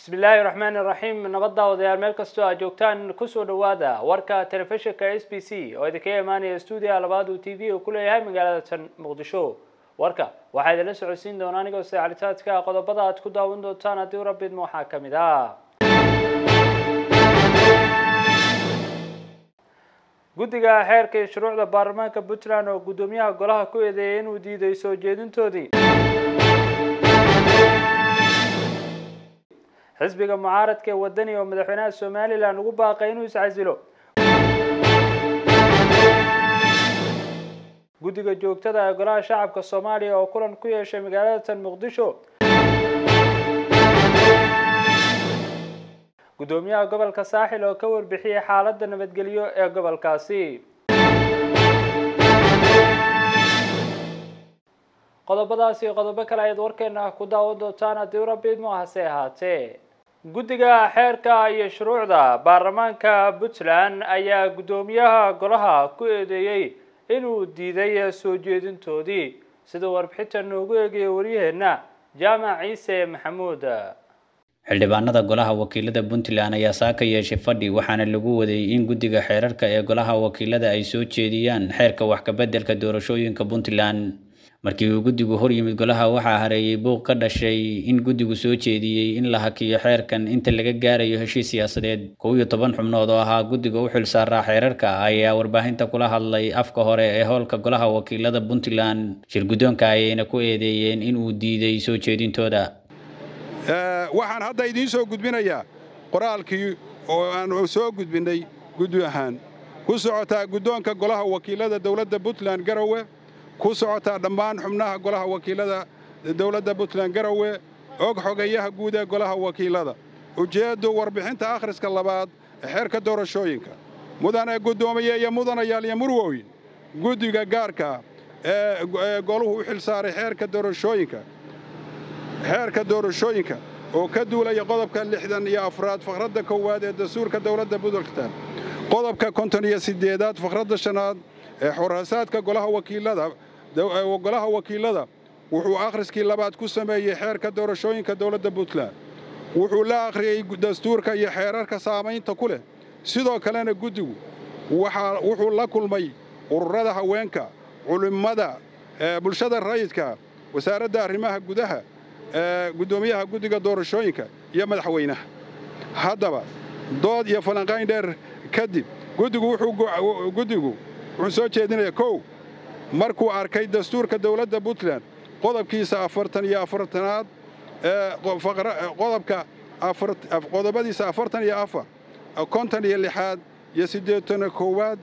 bismillaahi raxmaani raxiim nabadda odayaal meel kastoo aad joogtaan kusoo dhawaada warka telefishinka s b c oo idinkaga imaanaya stuudiya labaad uu t v uu ku leeyahay magaalada tan muqdisho warka waxaa idinla socodsiin doona anigoo sacalitaadka qodobada aad ku daawan doontaan haddii rabidma waxaa ka mid ah guddiga xeerka iyo shuruucda baarlamaanka puntland oo guddoomiyaha golaha ku eedeeyay inuu diiday soo jeedintoodii xisbiga mucaaradka ee wadani oo madaxweynaha somalilan ugu baaqay inuu iscasilo guddiga joogtada ee golaha shacabka soomaaliya oo kulan ku yeeshay magaalada tan muqdisho guddoomiyaha gobolka saaxil oo ka warbixiyay xaaladda nabadgelyo ee gobolkaasi qodobadaas iyo qodobo kale ayaad warkeena ku daawan doontaan haddii urabidmo hase ahaatee guddiga xeerka iyo shuruucda baarlamaanka puntland ayaa guddoomiyaha golaha ku eedeeyey inuu diiday soo jeedintoodii sida warbixinta noogu eegaya waryaheena jaamac ciise maxamuud xildhibaanada golaha wakiilada puntland ayaa saa ka yeeshay fadhi waxaana lagu waday in guddiga xeerarka ee golaha wakiilada ay soo jeediyaan xeerka wax kabeddelka doorashooyinka puntland markii uu guddigu hor yimid golaha waxaa hareeyay buuq ka dhashay in guddigu soo jeediyey in la hakiyo xeerkan inta laga gaarayo heshiis siyaasadeed kow iyo toban xubnood oo ahaa guddiga u xilsaaraa xeerarka ayaa warbaahinta kula hadlay afka hore ee howlka golaha wakiilada puntland shir guddoonka ayayna ku eedeeyeen in uu diiday soo jeedintooda waxaan hadda idiin soo gudbinayaa qoraalkii oo aan soo gudbinnay guddi ahaan ku socotaa guddoonka golaha wakiilada dowladda puntland garowe ku socotaa dhammaan xubnaha golaha wakiilada dowladda puntland garowe og xogayaha guud ee golaha wakiilada ujeeddu warbixinta akhriska labaad ee xeerka doorashooyinka mudane guddoomiye iyo mudanayaal iyo murwoyn guddiga gaarka ee goluhu u xilsaaray xeerka doorashooyinka xeerka doorashooyinka oo ka duulaya qodobka lixdan iyo afraad fakhradda koowaad ee dastuurka dowladda puntland qodobka konton iyo siddeedaad fakhradda shanaad ee xoraasaadka golaha wakiilada golaha wakiilada wuxuu akhriskii labaad ku sameeyey xeerka doorashooyinka dowladda puntland wuxuu la akhriyey dastuurka iyo xeerarka saamaynta ku leh sidoo kalena guddigu wuxuu la kulmay ururada haweenka culimmada bulshada rayidka wasaaradda arrimaha gudaha guddoomiyaha guddiga doorashooyinka iyo madaxweynaha haddaba dood iyo falanqayn dheer kadib guddigu wuxuu soo jeedinayaa kow markuu arkay dastuurka dowladda puntland qodobkiisa afartan iyo afartanaad qodobka qodobadiisa afartan iyo afar konton iyo lixaad iyo siddeetana koowaad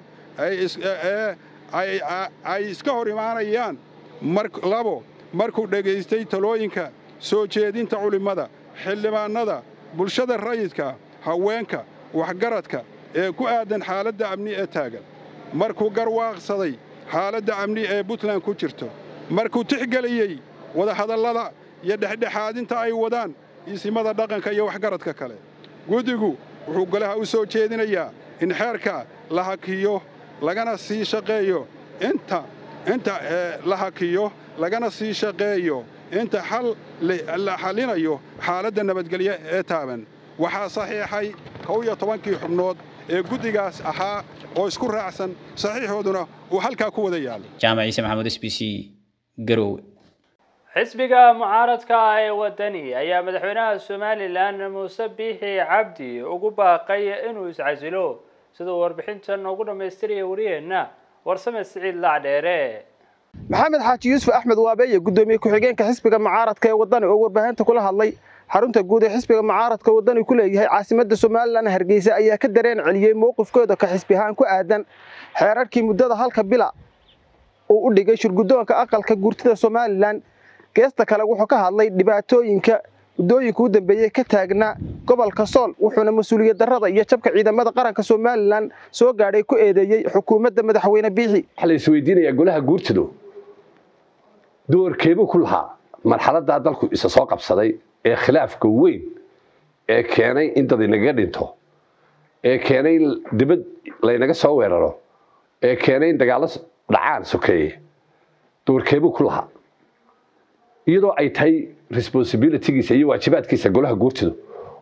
ay iska hor imaanayaan labo markuu dhegaystay talooyinka soo jeedinta culimmada xildhibaannada bulshada rayidka haweenka waxgaradka ee ku aadan xaaladda amni ee taagan markuu garwaaqsaday xaaladda amni ee puntland ku jirto markuu tixgeliyey wadahadallada iyo dhexdhexaadinta ay wadaan isimada dhaqanka iyo waxgaradka kale guddigu wuxuu golaha u soo jeedinayaa in xeerka la hakiyo lagana sii shaqeeyo inta inta la hakiyo lagana sii shaqeeyo inta xal la xallinayo xaaladda nabadgelyo ee taaban waxaa saxiixay kow iyo tobankii xubnood ee guddigaas ahaa oo isku raacsan saxiixooduna uu halkaa ku wada yaalo jaamac ciise maxamuud s b c garowe xisbiga mucaaradka ah ee wadani ayaa madaxweynaha somalilan muuse biixi cabdi ugu baaqay inuu iscasilo siduu warbixintan noogu dhammaystiraya wariyeenna warsame siciid lacdheere maxamed xaaji yuusuf axmed waabeeye guddoomiye ku-xigeenka xisbiga mucaaradka ee wadani oo warbaahinta kula hadlay xarunta guud ee xisbiga mucaaradka wadani ku leeyahay caasimadda somalilan hargeysa ayaa ka dareen celiyey mowqifkooda ka xisbi ahaan ku aadan xeerarkii muddada halka bila uu u dhigay shirguddoonka aqalka guurtida somalilan geesta kale wuxuu ka hadlay dhibaatooyinka muddooyinka u dambeeyey ka taagnaa gobolka sool wuxuuna mas-uuliyad darrada iyo jabka ciidamada qaranka somalilan soo gaadhay ku eedeeyey xukuumadda madaxweyne biixi waxaa la isweydiinayaa golaha guurtidu doorkeebuu ku lahaa marxaladdaa dalku isa soo qabsaday ee khilaafka weyn ee keenay in dad inaga dhinto ee keenay in dibad laynaga soo weeraro ee keenay in dagaallo dhacaan sokeeye doorkeebuu ku lahaa iyadoo ay tahay responsibilitygiisa iyo waajibaadkiisa golaha guurtidu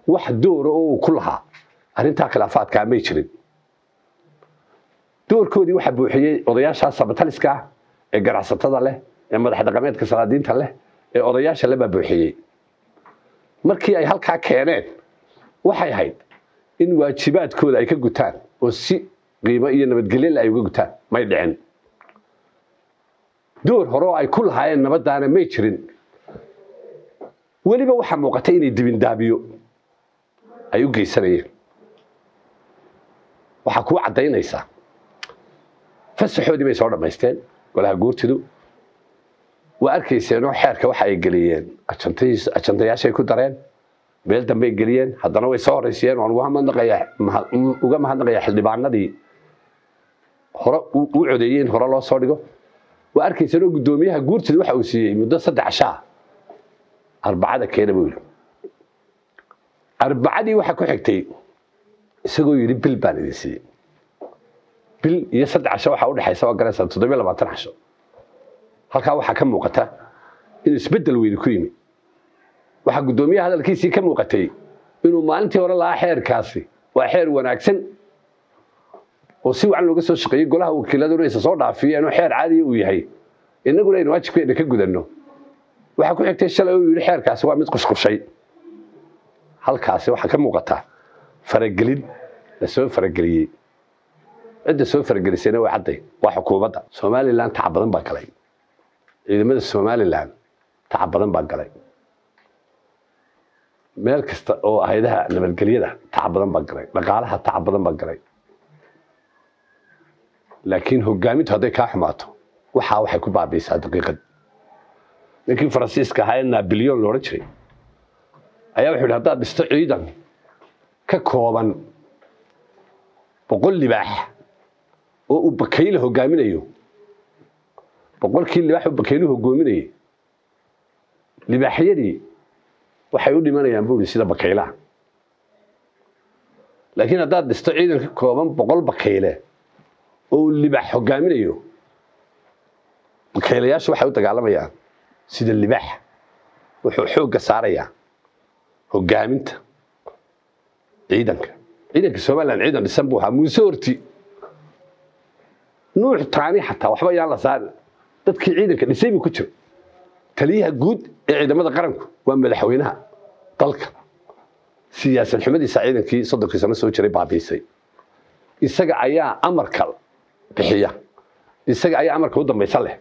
wax doora oo uu ku lahaa arrintaa khilaafaadkaa may jirin doorkoodii waxaa buuxiyey odayaasha sabataliska ah ee ganacsatada leh ee madax dhaqameedka salaadiinta leh ee odayaasha le baa buuxiyey markii ay halkaa keeneen waxay ahayd in waajibaadkooda ay ka gutaan oo si qiimo iyo nabadgelyole ay uga gutaan may dhicin door hore oo ay ku lahaayeen nabaddaana may jirin weliba waxaa muuqatay inay dibindaabiyo ay u geysanayeen waxaa kuu caddaynaysaa fasaxoodii bay soo dhammaysteen golaha guurtidu waa arkayseenoo xeerka waxa ay geliyeen ajantayaashay ku dareen meel dambey geliyeen haddana way soo horreysiyeen waan uga mahadnaqayaa xildhibaanadii hore u codeeyey in hore loo soo dhigo waa arkayseenoo guddoomiyaha guurtidu waxa uu siiyey muddo saddex shaa arbacada keena buu yidhi arbacadii waxaa ku xigtay isagoo yidhi bil baan idin siiyey bil iyo saddex casho waxaa udhexaysa waa garaysaa toddobiyo labaatan casho halkaa waxaa ka muuqata inuu isbeddel weyni ku yimi waxaa guddoomiyaha hadalkiisii ka muuqatay inuu maalintii hore lahaa xeerkaasi waa xeer wanaagsan oo si wacan looga soo shaqeeyey golaha wakiiladuna isa soo dhaafiyeen oo xeer caadiya uu yahay innaguna aynu waajibkeena ka gudanno waxaa ku xigtay shalay uu yidhi xeerkaasi waa mid qushqushay halkaasi waxaa ka muuqata faragelin la soo farageliyey cidda soo faragelisayna waa cadday waa xukuumadda somalilan tacab badan baa galay ciidamada somalilan tacab badan baa galay meel kasta oo hayadaha nabadgelyada tacab badan baa galay dhaqaalaha tacab badan baa galay laakiin hogaamintu hadday kaa xumaato waxaa waxay ku baabiisaa daqiiqad ninkii faransiiska ahaa ee nabilyon loodhan jiray ayaa wuxuu yidhi haddaad dhisto ciidan ka kooban boqol libaax oo uu bakayle hogaaminayo boqolkii libaax uu bakayluhu hogoominayay libaaxyadii waxay u dhimanayaan buu ihi sida bakaylaha laakiin haddaad dhisto ciidan ka kooban boqol bakayle oo uu libaax hogaaminayo bakaylayaashu waxay u dagaalamayaan sida libaax wuxuu xoogga saarayaa hogaaminta ciidanka ciidanka somalilan ciidan dhisan buu ahaa muuse horti nuux taani xataa waxba yaan la saarin dadkii ciidanka dhisay buu ku jira taliyaha guud ee ciidamada qaranku waa madaxweynaha dalka siyaasad xumadiisa ciidankii soddonkii sano soo jiray baabiisay isaga ayaa amarka bixiya isaga ayaa amarka u dambaysa leh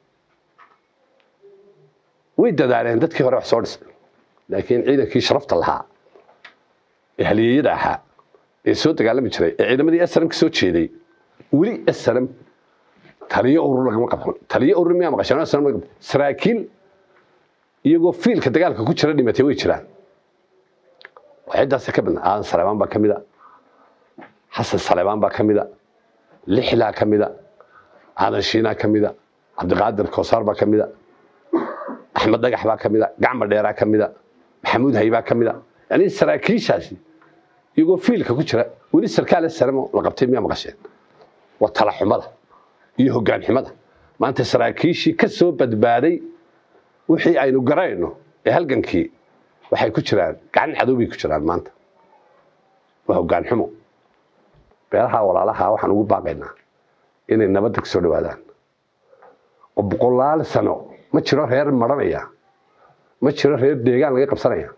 way dadaaleen dadkii hore wax soo dhisay laakiin ciidankii sharafta lahaa ee halyeeyada ahaa ee soo dagaalami jiray ee ciidamadii snm ka soo jeeday weli snm taliyo urur lagama qabxun taliyo urur miyaa maqasheen snm laga qabxun saraakiil iyagoo fiilka dagaalka ku jira dhimatay way jiraan waxyadaasi ka midna aadan saleebaan baa ka mida xasan saleebaan baa ka mida lixlaa ka mida aadan shiinaa ka mida cabdiqaadir koosaar baa ka mida axmed dhagax baa ka mida gacma dheeraa ka mida maxamuud haybaa ka mida yani saraakiishaasi iyagoo fiilka ku jira weli sarkaale saremo la qabtay miyaa maqasheen waa talaxumada iyo hoggaan xumada maanta saraakiishii ka soo badbaaday wixii aynu garayno ee halgankii waxay ku jiraan gacan cadow bay ku jiraan maanta waa hoggaan xumo beelaha walaalaha waxaan ugu baaqaynaa inay nabadda ka soo dhawaadaan oo boqolaal sano ma jiro reer maranaya ma jiro reer deegaan laga qabsanaya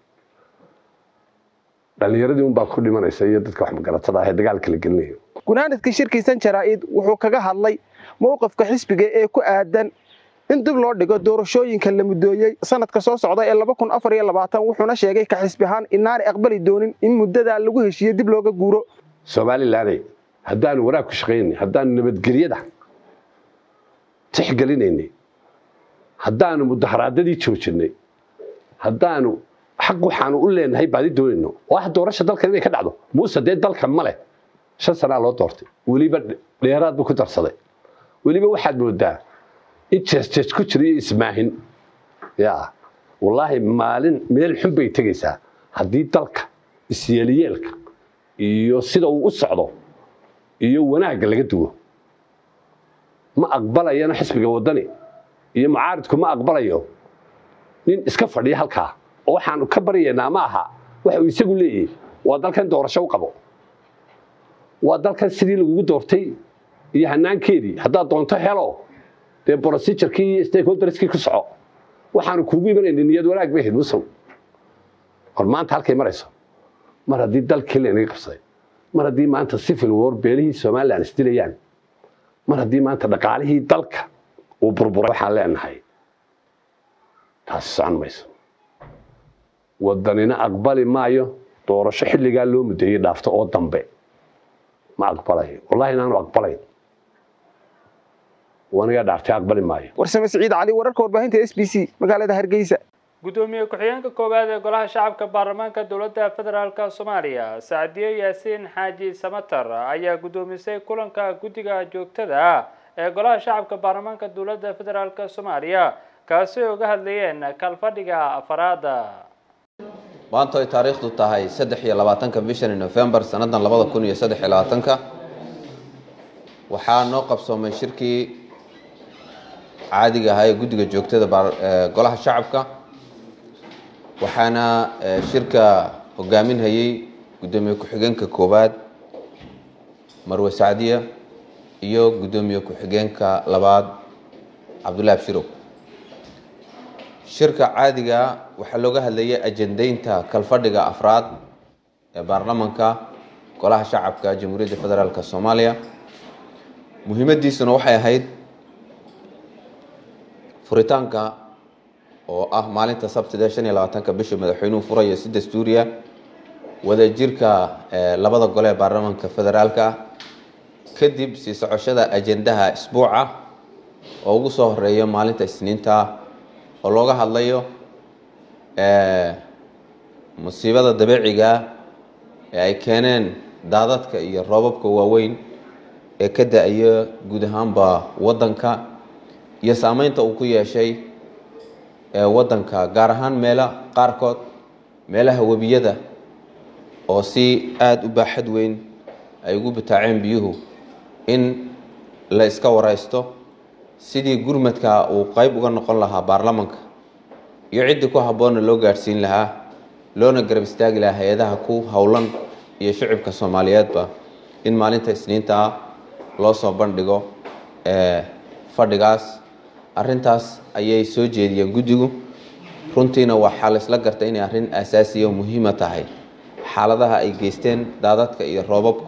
dhallinyaradii unbaa ku dhimanaysa iyo dadka wax magaratada ah ee dagaalka la gelinayo gunaanadkii shirkiisan jaraa'id wuxuu kaga hadlay mowqifka xisbiga ee ku aadan in dib loo dhigo doorashooyinka la muddooyey sanadka soo socda ee wuxuuna sheegay ka xisbi ahaan inaanay aqbali doonin in muddadaa lagu heshiiyo dib looga guuro somalilanay haddaanu wanaag ku shaqaynay haddaanu nabadgelyada tixgelinaynay haddaanu mudaharaadadii joojinay haddaanu xaq waxaanu u leenahay baadi doonayno oo ah doorasha dalkan inay ka dhacdo muuse dee dalka ma leh shan sanaa loo doortay weliba dheeraad buu ku darsaday weliba waxaad moodaa in jeesjees ku jira iyo ismaahin ya wallaahi maalin meel xun bay tegaysaa haddii dalka isyeelyeelka iyo sida uu u socdo iyo wanaagga laga duwo ma aqbalayana xisbiga waddani iyo mucaaridku ma aqbalayo nin iska fadhiya halkaa oo waxaanu ka baryaynaa ma aha waxa uu isagu leeyahay waa dalkan doorasho u qabo waa dalkan sidii lagugu doortay iyo hanaankeedii haddaad doonto helo dee procedurkii iyo stakeholderskii ku soco waxaanu kuugu imanayna niyad wanaag bay ahayd musow hor maanta halkay marayso mar haddii dalkii laynaga qabsaday mar haddii maanta civil war beelihii somaliland isdilayaan mar haddii maanta dhaqaalihii dalka uu burburay waxaan leenahay taasi socon mayso wadanina aqbali maayo doorasho xilligaa loo mudeeyey dhaafto oo dambe ma aqbalayo wallahi inaanu aqbalayn wanigaa dhaaftay aqbali maayo warsame siciid cali wararka warbaahinta s b c magaalada hargeysa gudoomiye ku-xigeenka koowaad ee golaha shacabka baarlamaanka dowladda federaalk soomaaliya sacdiye yaasiin xaaji samatar ayaa guddoomisay kulanka guddiga joogtada ah ee golaha shacabka baarlamaanka dowladda federaalk soomaaliya kaasi ay uga hadlayeen kalfadhiga afaraada maanta ay taariikhdu tahay saddex iyo labaatanka bishani november sannadan labada kun iyo saddex iyo labaatanka waxaa noo qabsoomay shirkii caadiga ahaa ee guddiga joogtada golaha shacabka waxaana shirka hogaaminhayay guddoomiye ku-xigeenka koowaad marwe sacdiya iyo guddoomiye ku-xigeenka labaad cabdullaahi abshirow shirka caadiga waxaa looga hadlayay ajendaynta kalfadhiga afraad ee baarlamanka golaha shacabka jamhuuriyadda federaalk soomaaliya muhiimadiisuna waxay ahayd furitaanka oo ah maalinta sabtida shan iyo labaatanka bisha madaxweynuhu furaya si dastuuriya wadajirka labada gole ee baarlamanka federaalka ah kadib sii socoshada ajendaha isbuuca oo ugu soo horeeya maalinta isniinta oo looga hadlayo musiibada dabeeciga ee ay keeneen daadadka iyo roobabka waaweyn ee ka da-aya guud ahaanba waddanka iyo saameynta uu ku yeeshay waddanka gaar ahaan meelo qaarkood meelaha webiyada oo si aada u baaxad weyn ay ugu bataaceen biyuhu in la iska wareysto sidii gurmadka uu qeyb uga noqon lahaa baarlamanka iyo ciddii ku habboonna loo gaadhsiin lahaa loona garab istaagi lahaa hay-adaha ku howlan iyo shicibka soomaaliyeedba in maalinta isniinta ah loo soo bandhigo fadhigaas arrintaas ayay soo jeediyeen guddigu runtiina waxaa laysla gartay inay arrin asaasiya oo muhiima tahay xaaladaha ay geysteen daadadka iyo roobabku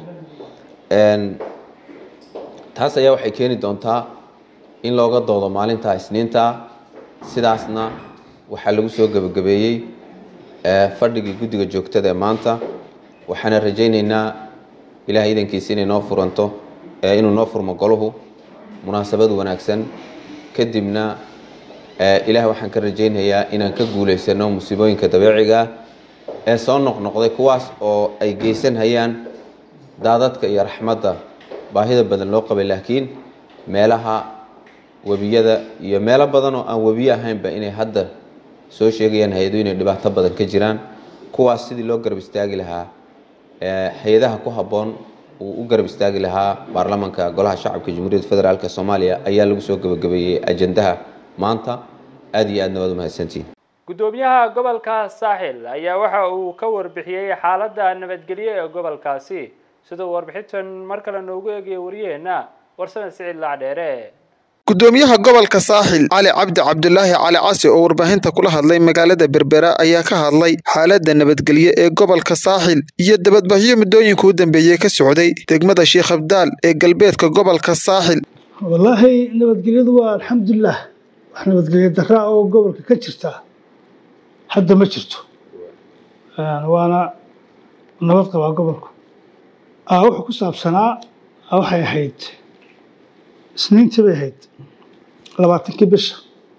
taas ayaa waxay keeni doontaa in looga doodo maalinta isniinta sidaasna waxaa lagu soo gebagabeeyey fadhigii guddiga joogtada ee maanta waxaana rajayneynaa ilahay idankiisa inay noo furanto inuu noo furmo goluhu munaasabad wanaagsan kadibna ilaah waxaan ka rajaynayaa inaan ka guulaysano musiibooyinka dabeeciga ah ee soo noqnoqday kuwaas oo ay geysan hayaan daadadka iyo raxmadda baahida badan loo qabay laakiin meelaha webiyada iyo meelo badan oo aan webiye ahaynba inay hadda soo sheegayaan hay-adu inay dhibaato badan ka jiraan kuwaas sidii loo garab istaagi lahaa hay-adaha ku habboon uu u garab istaagi lahaa baarlamanka golaha shacabka jamhuuriyadda federaalk soomaaliya ayaa lagu soo gebagabeeyey ajendaha maanta aada iyo aadna waad umahadsantihin guddoomiyaha gobolka saaxil ayaa waxa uu ka warbixiyey xaaladda nabadgelyo ee gobolkaasi siduu warbixintan mar kale noogu eegaya wariyaheenna warsame siciid lacdheere gudoomiyaha gobolka saaxil cali cabdi cabdulaahi cali casi oo warbaahinta kula hadlay magaalada berbera ayaa ka hadlay xaaladda nabadgelyo ee gobolka saaxil iyo dabadbaxyo muddooyinka u dambeeyey ka socday degmada sheekh abdaal ee galbeedka gobolka saaxil wallaahi nabadgelyadu waa alxamdulilah wax nabadgelyo daraa oo gobolka ka jirta hadda ma jirto waana nabad qabaa gobolku wuxuu ku saabsanaa waxay ahayd isniintii bay ahayd labaatankii bisha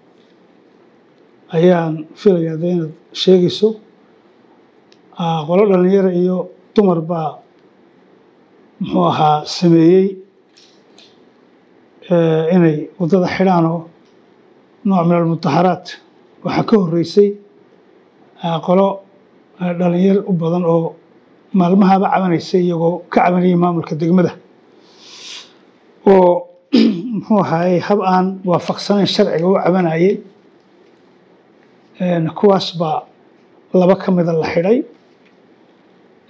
ayaan filayaa de inaad sheegayso qolo dhalinyaro iyo dumar baa muxuu ahaa sameeyey inay waddada xidhaan oo nooc min almudaharaat waxaa ka horreysay qolo dhalinyar u badan oo maalmahaaba cabanaysay iyagoo ka cabanayay maamulka degmada oo muxuu ahaayey hab aan waafaqsanayn sharciga u cabanayay kuwaas baa laba ka mida la xidhay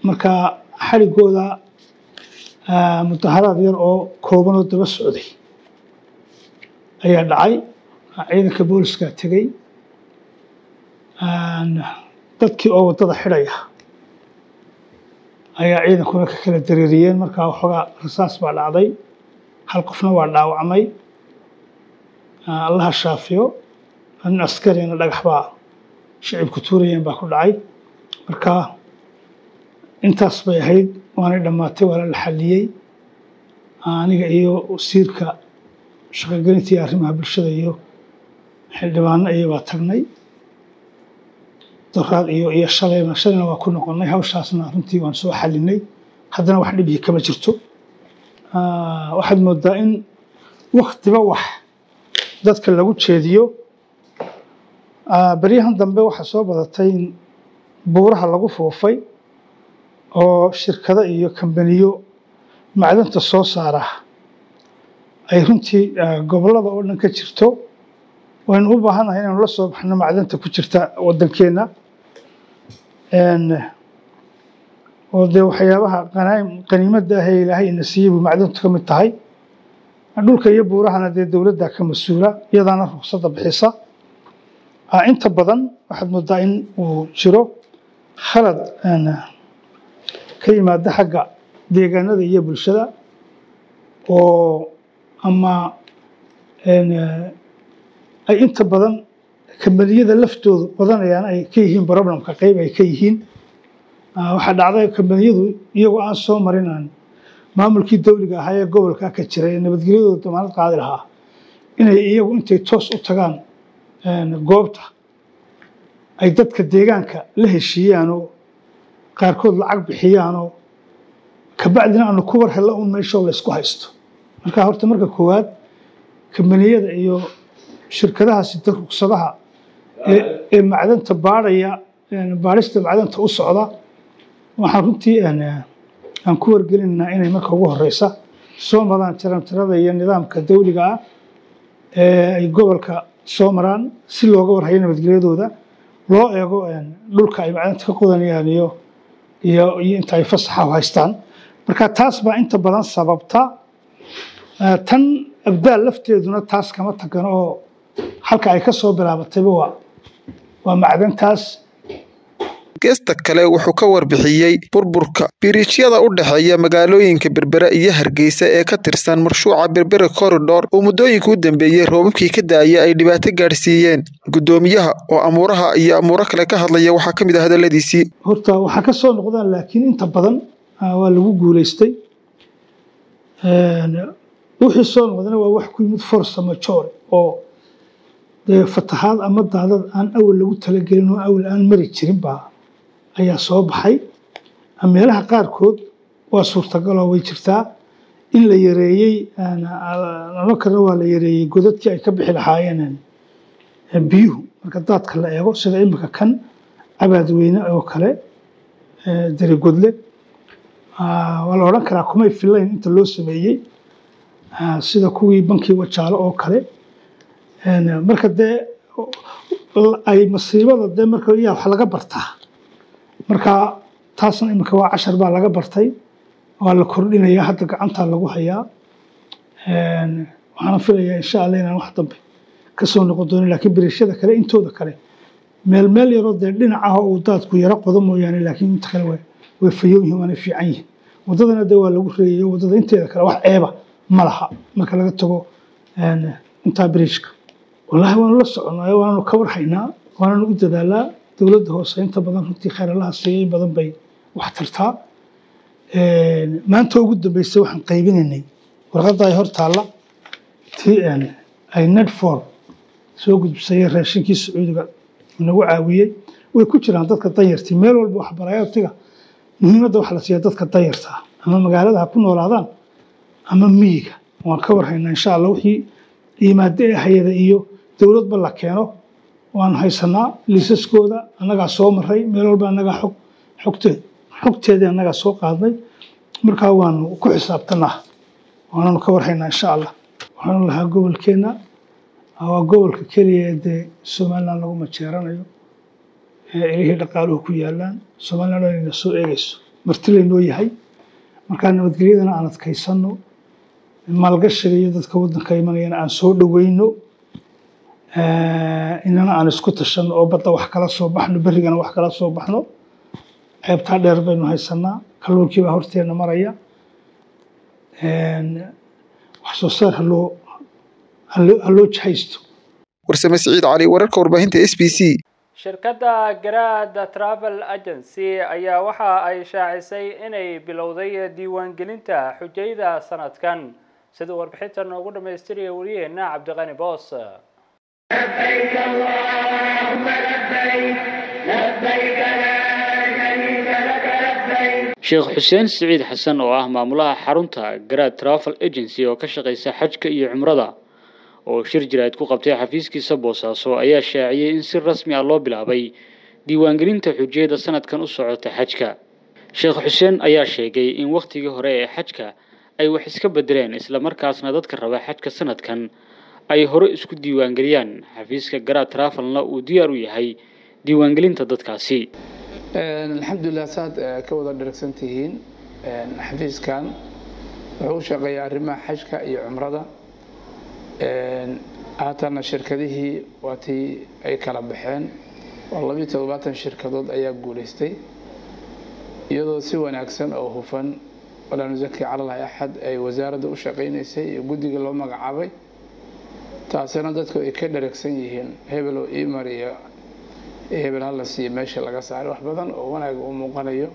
marka xadhigooda mudaharaad yar oo kooban oo daba socday ayaa dhacay ciidanka booliska tegey dadkii oo waddada xidhaya ayaa ciidankuna ka kala dareeriyeen markaa waxoogaa rasaas baa dhacday hal qofna waa dhaawacmay allaha shaafiyo nin askarina dhagax baa shicibku tuurayeen baa ku dhacay marka intaas bay ahayd waanay dhammaatay waana la xalliyey aniga iyo wasiirka shaqogelinta iyo arrimaha bulshada iyo xildhibaano iyo baa tagnay doraad iyo iyo shalayna shalayna waa ku noqonnay hawshaasna runtii waan soo xallinay haddana wax dhibyi kama jirto waxaad moodaa in waktiba wax dadka lagu jeediyo beryahan dambe waxaa soo badatay in buuraha lagu foofay oo shirkado iyo kambaniyo macdanta soo saara ay runtii gobollada oo dhan ka jirto waynu u baahannahay inaynu la soo baxno macdanta ku jirta waddankeenna oo dee waxyaabaha qaniimadda ah ee ilaahay ina siiyey buu macdantu ka mid tahay dhulka iyo buurahana dee dowladda ka mas-uula iyadaana ruqsadda bixisa inta badan waxaad moodaa in uu jiro khalad ka yimaada xagga deegaanada iyo bulshada oo ama ay inta badan kambaniyada laftoodu badanayaan ay ka yihiin problemka qeyb ay ka yihiin waxaa dhacday kambaniyadu iyagoo aan soo marin aan maamulkii dawliga ahaa ee gobolka ka jira ee nabadgelyadooda damaanad qaadi lahaa inay iyagu intay toos u tagaan goobta ay dadka deegaanka la heshiiyaanoo qaarkood lacag bixiyaanoo kabacdina aanu ku war hella un meeshoo laysku haysto marka horta marka koowaad kambaniyada iyo shirkadaha sida rugsadaha ee macdanta baadhaya baadhista macdanta u socda waxaan runtii aan ku wargelinaynaa inay marka ugu horeysa soo maraan tirantirada iyo nidaamka dawliga ah ee ay gobolka soo maraan si looga warhayo nabadgelyadooda loo eego dhulka ay macdanta ka qodanayaan iyo iyo iyo inta ay fasaxa u haystaan marka taas baa inta badan sababta tan abdaal lafteeduna taas kama tagan oo halka ay ka soo bilaabatayba waa waa macdantaas geesta kale wuxuu ka warbixiyey burburka biriijyada u dhexeeya magaalooyinka berbera iyo hargeysa ee ka tirsan marshuuca berbera corridor oo muddooyinka u dambeeyey roobabkii ka daaya ay dhibaato gaadhsiiyeen guddoomiyaha oo amuuraha iyo amuuro kale ka hadlaya waxaa ka mid ah hadalladiisii horta waxaa ka soo noqdaan laakiin inta badan waa lagu guulaystay wixii soo noqdana waa wax ku yimid forsa majoore oo dee fatahaad ama daadad aan awal lagu talagelin oo awal aan mari jirin baa ayaa soo baxay meelaha qaarkood waa suurtagaloo way jirtaa in la yareeyey lama karna waa la yareeyey godadkii ay ka bixi lahaayeen biyuhu marka daadka la eego sida imika kan cabaadweyne oo kale darigodle waa la odhan karaa kumay filayn inta loo sameeyey sida kuwii bankii wajaalo oo kale marka dee ay masiibada dee marka yaa wax laga bartaa marka taasna iminka waa cashar baa laga bartay waa la kordhinayaa hadda gacantaa lagu hayaa waxaana filayaa insha allah inaan wax dambe kasoo noqon doonin laakiin biriishada kale intooda kale meel meel yaroo dee dhinacaha uu daadku yaro qodo mooyaane laakiin inta kale way fayow yihiin waana fiican yihiin waddadana dee waa lagu reeyay waddada inteeda kale wax ceeba ma laha marka laga tago intaa biriishka wallaahi waanu la soconaa waanu ka warhaynaa waananu u dadaalaa dowladda hoose inta badan runtii kheeralaha siiyay badan bay wax tartaa maanta ugu dambeysay waxaan qaybinaynay warqadda ay hor taalla tii ay nedfor soo gudbisay raashinkii sacuudiga nagu caawiyey way ku jiraan dadka danyartii meel walba waxbarayatiga muhiimadda waxa la siiya dadka danyarta ama magaalada ha ku noolaadaan ama miyiga waan ka warhaynaa insha allah wixii yimaado ee hayada iyo dowladba la keeno waan haysanaa liisaskooda annagaa soo maray meel walba annagaa xog xogteed xogteedii annagaa soo qaadnay markaa waanu ku xisaabtanaa waananu ka warhaynaa insha allah waxaanu lahaa gobolkeenna waa gobolka keliya ee dee somaliland lagu majeeranayo ee ilihii dhaqaaluhu ku yaalaan somaliland inayna soo eegayso marti laynoo yahay markaa nabadgelyadana aan adkaysano maalgashiga iyo dadka waddanka imanayana aan soo dhoweyno inana aan isku tashano oo badda wax kala soo baxno berrigana wax kala soo baxno ceebtaa dheer baynu haysanaa kalluunkii baa horteena maraya wax soo saar haloo haloo jahaysto warsame siciid cali wararka warbaahinta s b c shirkadda garaada travel agency ayaa waxa ay shaacisay inay bilowday diiwaangelinta xujayda sanadkan sida warbixinta noogu dhammaystiraya wariyeena cabdiqani boos لبيك اللهم لبيك لبيك لا شريك لك لبيك sheekh xuseen siciid xasan oo ah maamulaha xarunta garaad travel agency oo ka shaqaysa xajka iyo cumrada oo shir jiraad ku qabtay xafiiskiisa boosaaso ayaa shaaciyey in si rasmi ah loo bilaabay diiwaangelinta xujiyada sanadkan u socota xajka sheekh xuseen ayaa sheegay in wakhtigii hore ee xajka ay wax iska bedeleen islamarkaasna dadka raba xajka sanadkan ay hore isku diiwaangeliyaan xafiiska garaad travelna uu diyaar u yahay diiwaangelinta dadkaasi alxamdulilah saad ka wada dheragsan tihiin xafiiskan wuxuu u shaqeeyaa arrimaha xajka iyo cumrada haatana shirkadihii waa tii ay kala baxeen oo labiyo toddobaatan shirkadood ayaa guulaystay iyadoo si wanaagsan oo hufan walaa nusaki calalahi axad ay wasaaradda u shaqaynaysay iyo guddiga loo magacaabay taasina dadku ay ka dheragsan yihiin hebel oo imar iyo hebel hala siiyo meesha laga saaray wax badan oo wanaaga uu muuqanayo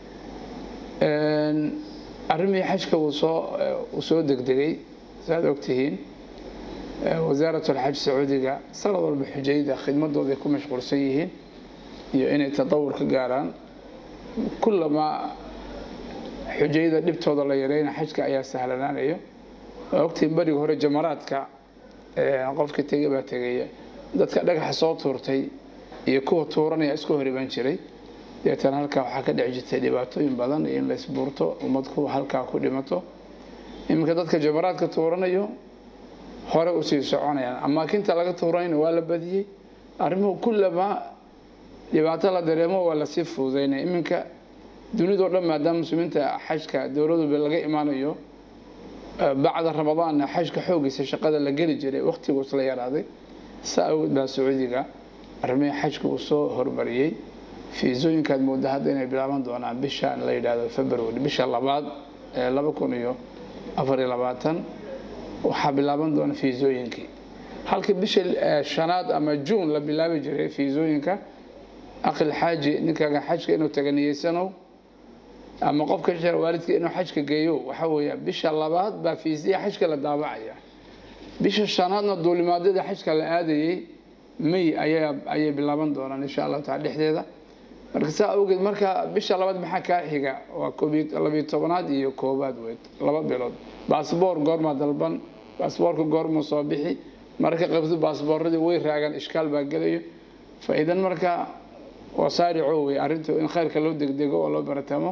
arrimihii xajka uu soo uu soo degdegay saaad ogtihiin wasaaratulxaj sacuudiga sanad walba xujayda khidmadooda ay ku mashquulsan yihiin iyo inay tatawur ka gaaraan kullamaa xujayda dhibtooda la yareyna xajka ayaa sahlanaanayo waa ogtihiin beriga hore jamaraadka qofka tegay baa tegaya dadka dhagaxa soo tuurtay iyo kuwa tuuranaya isku hor iban jiray deetana halkaa waxaa ka dhici jirtay dhibaatooyin badan iyo in la isbuurto ummadku halkaa ku dhimato iminka dadka jamaraadka tuuranayo hore usii soconayaan amaakinta laga tuuranayna waa la badiyey arrimuhu kullama dhibaato la dareemo waa lasii fududaynaya iminka dunidao dhan maadaama muslimiinta xajka dowladuba laga imaanayo bacda ramadaanna xajka xoogiisa shaqada la geli jiray waqtiguus la yaraaday saa awgeed baa sacuudiga arrimihii xajka uu soo hormariyey fiisooyinkaad mooda hadda inay bilaaban doonaan bishaan la yidhaahdo february bisha labaad ee laba kun iyo afar iyo labaatan waxaa bilaaban doona fiisooyinkii halkii bisha shanaad ama juun la bilaabi jiray fiisooyinka aqil xaaji ninkaaga xajka inuu taganiyeysanow ama qofka waalidka inuu xajka geeyo waxa weeya bisha labaad baa fiisiya xajka la daabacaya bisha shanaadna duulimaadyada xajka la aadayey may ayaa ayay bilaaban doonaan insha allahu taala dhexdeeda marka saa awgeed marka bisha labaad maxaa kaa xiga waa koobiy labiyo tobanaad iyo koobaad weyd laba bilood baasboor goormaa dalban baasboorka goormuu soo bixi mararka qabto baasbooradii way raagaan ishkaal baa gelayo faa-iidan marka waa saarico wey arrintu in khayrka loo degdego oo loo baratamo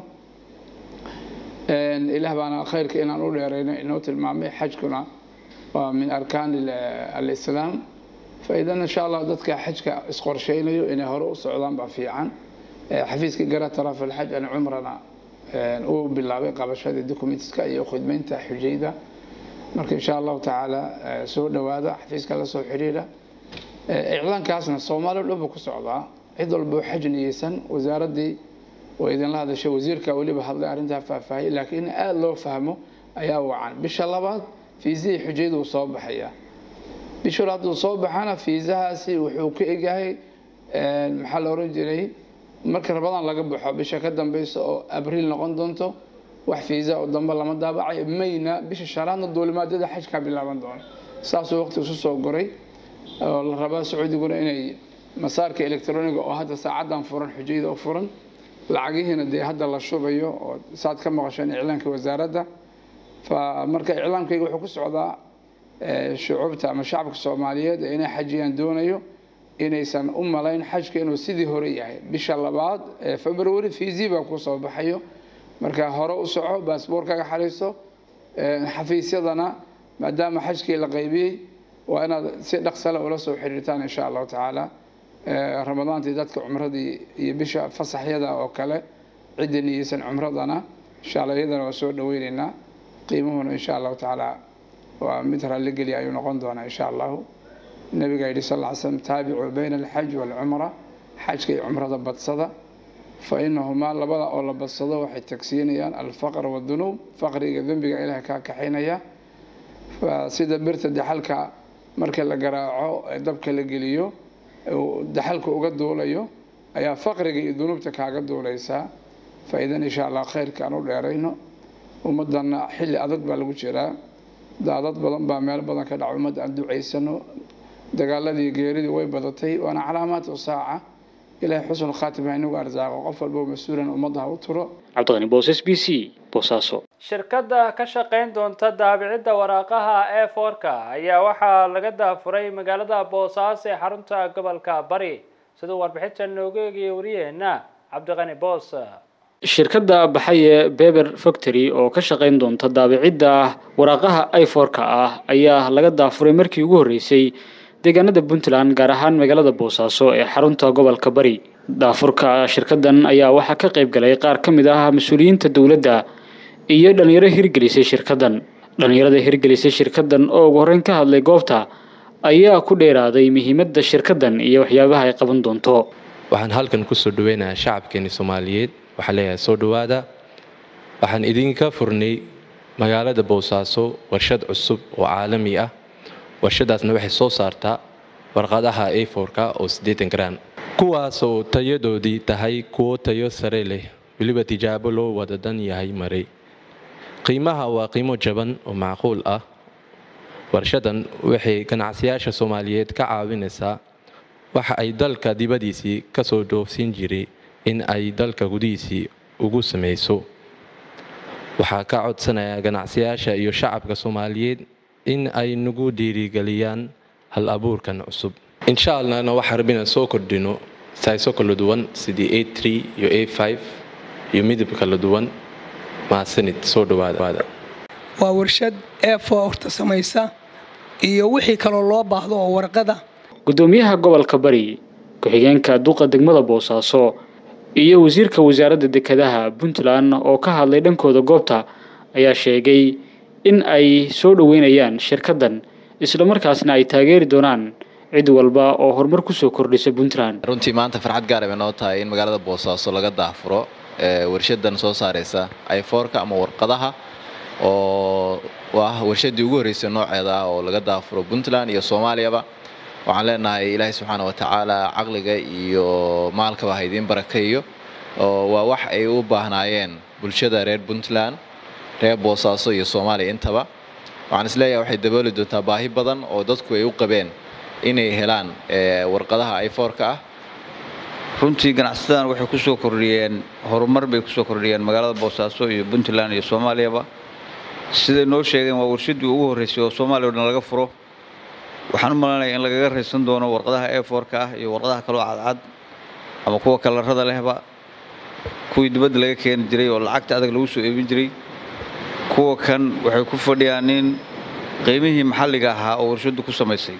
ilaah baana khayrka inaan u dheerayno inoo tilmaamay xajkuna waa min arkaan alislaam faa-iidan insha allah dadka xajka isqorsheynayo inay hore u socdaan baa fiican xafiiska gara taraf alxaj an cumrana uu bilaabay qabashadii documentiska iyo khidmeynta xujayda marka insha allahu tacaala soo dhowaada xafiiska la soo xidhiidha iclaankaasna soomaaliya dhan buu ku socdaa cid walba xaj niyeysan wasaaraddii way idinla hadashay wasiirka weliba hadlay arrintaa faahfaahiyay laakiin in aada loo fahmo ayaa wacan bisha labaad fiisihii xujaydu uu soo baxayaa bisha hadduu soo baxana fiisahaasi wuxuu ka egyahay maxaa la oran jiray marka rabadaan laga baxo bisha ka dambeysa oo abriil noqon doonto wax fiisa oo dambe lama daabacay mayna bisha shanaadna duulimaadyada xajkaa bilaaban doono saasuu waqti isu soo goray oo la rabaa sacuudiguna inay masaarka electroniga oo hadda saacadan furan xujayda oo furan lacagihiina dee hadda la shubayo oo saad ka maqasheen iclaanka wasaaradda fa marka iclaamkayga wuxuu ku socdaa shucuubta ama shacabka soomaaliyeed ee inay xajiyaan doonayo inaysan u malayn xajka inuu sidii hore yahay bisha labaad ee february fiisi baa ku soo baxayo marka hore u soco baasboorkaaga xariiso xafiisyadana maadaama xajkii la qaybiyey waa inaad si dhaqsale ula soo xiriirtaan insha allahu tacaala ramadaantii dadka cumradii iyo bisha fasaxyada oo kale cidda niyeysan cumradana insha allah iyadana waa soo dhaweyneynaa qiimuhuna insha allahu tacaala waa mid raalligeliya ayuu noqon doonaa insha allahu nabiga yidhi sal ll slam taabicuu bayna alxaj waalcumra xajka iyo cumrada badsada fa inahumaa labada oo la badsado waxay tagsiinayaan alfaqr wadunuub faqriga dembiga ilaah kaa kaxaynaya sida birta daxalka marka la garaaco ee dabka la geliyo daxalka uga duulayo ayaa faqriga iyo dunuubta kaaga duulaysaa faa-iidan insha allah khayrka aan u dheerayno ummadana xilli adag baa lagu jiraa daadad badan baa meel badan ka dhaca ummadda aan ducaysano dagaaladii geeridii way badatay waana calaamaatu saaca ilaahay xusnul khaatima inagu arsaaqo qof walbo mas-uulan ummadda ha u turo cabdiqani boos s b c boosaaso shirkadda ka shaqayn doonta daabicidda waraaqaha e forka ayaa waxaa laga daafuray magaalada boosaaso ee xarunta gobolka bari siduu warbixinta noogu eegaya wariyeenna cabdiqani boos shirkadda baxaye beber factory oo ka shaqayn doonta daabicidda waraaqaha iforka ah ayaa laga daafuray markii ugu horreysay deegaanada puntland gaar ahaan magaalada boosaaso ee xarunta gobolka bari daafurka shirkaddan ayaa waxaa ka qayb galay qaar ka mid ah mas-uuliyiinta dowladda iyo dhalinyaro hirgelisay shirkaddan dhalinyarada hirgelisay shirkaddan oo ugu horreyn ka hadlay goobta ayaa ku dheeraaday muhiimadda shirkaddan iyo waxyaabaha ay qaban doonto waxaan halkan kusoo dhaweynayaa shacabkeeni soomaaliyeed waxaa leeyahay soo dhowaada waxaan idinka furnay magaalada boosaaso warshad cusub oo caalami ah warshadaasna waxay soo saartaa warqadaha aforka oo siddeetan garaan kuwaasoo tayadoodii tahay kuwo tayo sare leh weliba tijaabo loo wada dan yahay maray qiimaha waa qiimo jaban oo macquul ah warshadan waxay ganacsiyaasha soomaaliyeed ka caawinaysaa waxa ay dalka dibadiisii ka soo dhoofsin jiray in ay dalka gudihiisii ugu samayso waxaa ka codsanaya ganacsiyaasha iyo shacabka soomaaliyeed in ay nagu dhiirigeliyaan hal abuurkan cusub insha allahna waxaa rab inaan soo kordhino sayso kala duwan sidii a tree iyo a five iyo midab kala duwan mahadsanid soo dhawaada waa warshad eefoorta samaysa iyo wixii kaloo loo baahdo oo warqada gudoomiyaha gobolka bari ku-xigeenka duqa degmada boosaaso iyo wasiirka wasaaradda dekedaha puntland oo ka hadlay dhankooda goobta ayaa sheegay in ay soo dhoweynayaan shirkaddan islamarkaasna ay taageeri doonaan cid walba oo horumar kusoo kordhisa puntland runtii maanta farxad gaar bay noo tahay in magaalada boosaaso laga daafuro warshadan soo saareysa iforka ama warqadaha oo ah warshadii ugu horreysay nooceeda ah oo laga daafuro puntland iyo soomaaliyaba waxaan leenahay ilaahay subxaana wa tacaala caqliga iyo maalkaba ha idiin barakeeyo waa wax ay u baahnaayeen bulshada reer puntland reer boosaaso iyo soomaaliya intaba waxaan isleeyahay waxay dabooli doontaa baahi badan oo dadku ay u qabeen inay helaan warqadaha iforka ah runtii ganacsadan waxay ku soo kordhiyeen horumar bay kusoo kordhiyeen magaalada boosaaso iyo puntland iyo soomaaliyaba siday noo sheegeen waa warshadii ugu horreysay oo soomaaliya o dhan laga furo waxaan u malanaya in lagaga raysan doono warqadaha eforka ah iyo warqadaha kaloo cadcad ama kuwa kalarada lehba kuwii dibadda laga keeni jiray oo lacagta adag lagu soo eebin jiray kuwa kan waxay ku fadhiyaan in qiimihii maxalliga ahaa oo warshaddu ku samaysay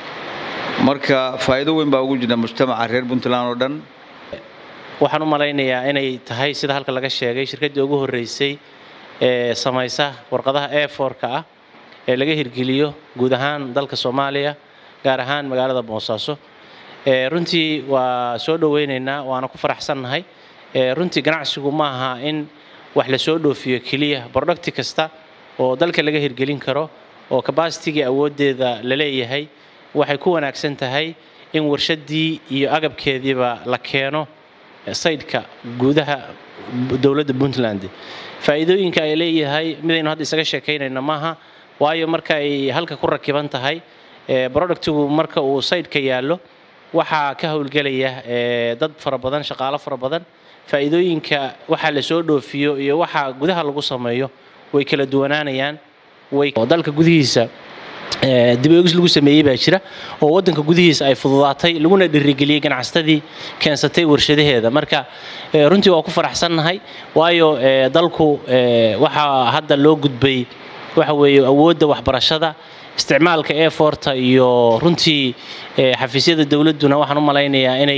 marka faa'iido weyn baa ugu jira mujtamaca reer puntland oo dhan waxaan u malaynayaa inay tahay sida halka laga sheegay shirkaddii ugu horreysay ee samaysa warqadaha eforka ah ee laga hirgeliyo guud ahaan dalka soomaaliya gaar ahaan magaalada boosaaso runtii waa soo dhoweynaynaa waana ku faraxsannahay runtii ganacsigu ma aha in wax la soo dhoofiyo keliya brodhakti kasta oo dalka laga hirgelin karo oo kabasitigii awooddeeda la leeyahay waxay ku wanaagsan tahay in warshaddii iyo agabkeediiba la keeno saydhka gudaha dowladda puntland faa'iidooyinka ay leeyahay midaynu hadda isaga sheekaynayna maaha waayo marka ay halka ku rakiban tahay productigu marka uu saydhka yaallo waxaa ka howlgelaya dad fara badan shaqaalo fara badan faa'iidooyinka waxaa la soo dhoofiyo iyo waxa gudaha lagu sameeyo way kala duwanaanayaan way dalka gudihiisa dib oegis lagu sameeyey baa jira oo waddanka gudihiisa ay fududaatay laguna dhirigeliyey ganacsatadii keensatay warshadaheeda marka runtii waa ku faraxsannahay waayo dalku waxaa hadda loo gudbay waxa weeye awoodda waxbarashada isticmaalka eforta iyo runtii xafiisyada dowladduna waxaan u malaynayaa inay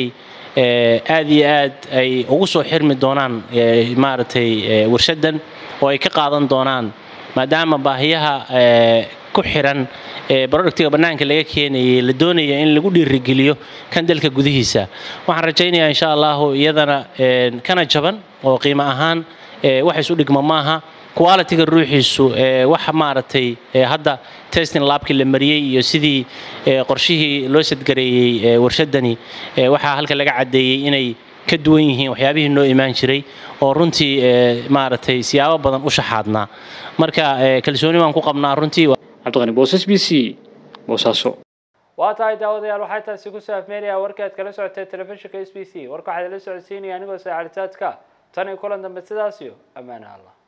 aad iyo aad ay ugu soo xirmi doonaan maaragtay warshadan oo ay ka qaadan doonaan maadaama baahiyaha ku xiran productiga bannaanka laga keenayay la doonaya in lagu dhiirigeliyo kan dalka gudihiisa waxaan rajaynayaa insha allahu iyadana kana jaban oo qiimo ahaan wax isu dhigma maaha quality-ga ruuxiisu waxa maaragtay hadda testing labkii la mariyey iyo sidii qorshihii loo sadgareeyey warshadani waxaa halka laga caddeeyey inay ka duwan yihiin waxyaabihii noo imaan jiray oo runtii maaragtay siyaabo badan u shaxaadnaa marka kalsooni baan ku qabnaa runtii cabdiqani boosas b c boosaaso waa tahay daawadayaal waxaa taasi ku saafmeynaya warkaad kala socotay telefishinka s b c warka waxaad la socodsiinaya anigoo saacaditaadka tan iyo kulan dambe sidaas iyo ammaane allah